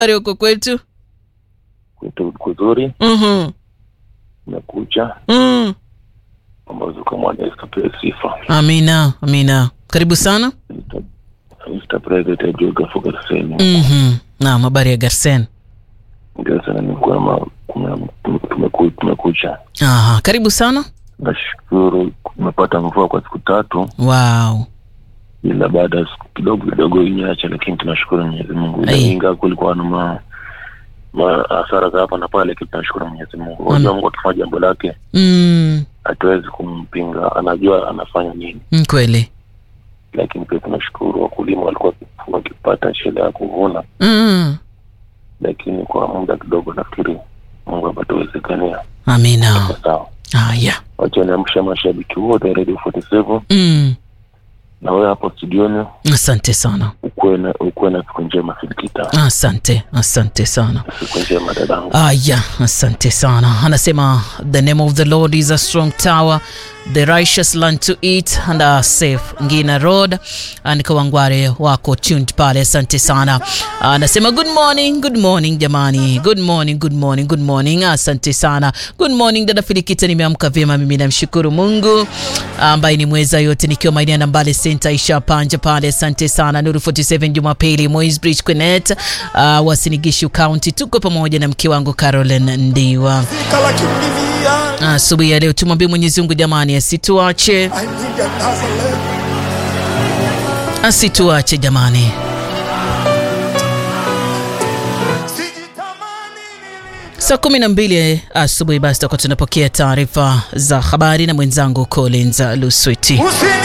Habari huko kwetu? kwetu kuzuri Mhm. umekucha Mm. ambazo kama tupewe sifa Amina, amina. Karibu sana. Mr. Mr. President Ajuga Fogaseni Mhm. Naam, habari ya Garsen. ndio sana ni kwema kuna tumeku- tumekucha Aha, karibu sana. nashukuru tumepata mvua kwa siku tatu Wow. ila baada ya siku kidogo kidogo inyacha lakini tunashukuru Mwenyezi Mungu Ila Ai. ingawa kulikuwa na ma ma hasara za hapa na pale lakini tunashukuru Mwenyezi Mungu unajua Mungu akifanya jambo lake Mm. hatuwezi kumpinga anajua anafanya nini mm, Kweli. lakini pia tunashukuru wakulima walikuwa wakipata shida ya kuvuna Mm. lakini kwa muda kidogo nafikiri mungu apatuwezekania Amina. sawa Haya. wacha niamsha mashabiki wote wa radio 47 Mm. na wewe hapo studioni Asante sana. ukuwe na ukuwe na siku njema filikita Asante, asante sana. siku njema dadangu Aya, asante sana. Anasema the name of the Lord is a strong tower, the righteous learn to eat and are safe. Ngina Road and Kawangware wako tuned pale, asante sana. Anasema good morning, good morning jamani, good morning, good morning, good morning. Asante sana, good morning dada Filikita, nimeamka vyema mimi, namshukuru Mungu ambaye ni mweza yote, nikiwa maeneo ya Nambale Center Isha Panja pale, asante sana. Nuru 47 Jumapili, Moisbridge Quinet, uh, Wasinigishu County, tuko pamoja na mke wangu Caroline Ndiwa. Kala kimbilia, Asubuhi ya leo tumwambie Mwenyezi Mungu jamani, asituache I need a Nazareth. asituache jamani. Sijitamani nili- Saa kumi na mbili asubuhi basi tutakuwa tunapokea taarifa za habari na mwenzangu Collins Lusweti. Usini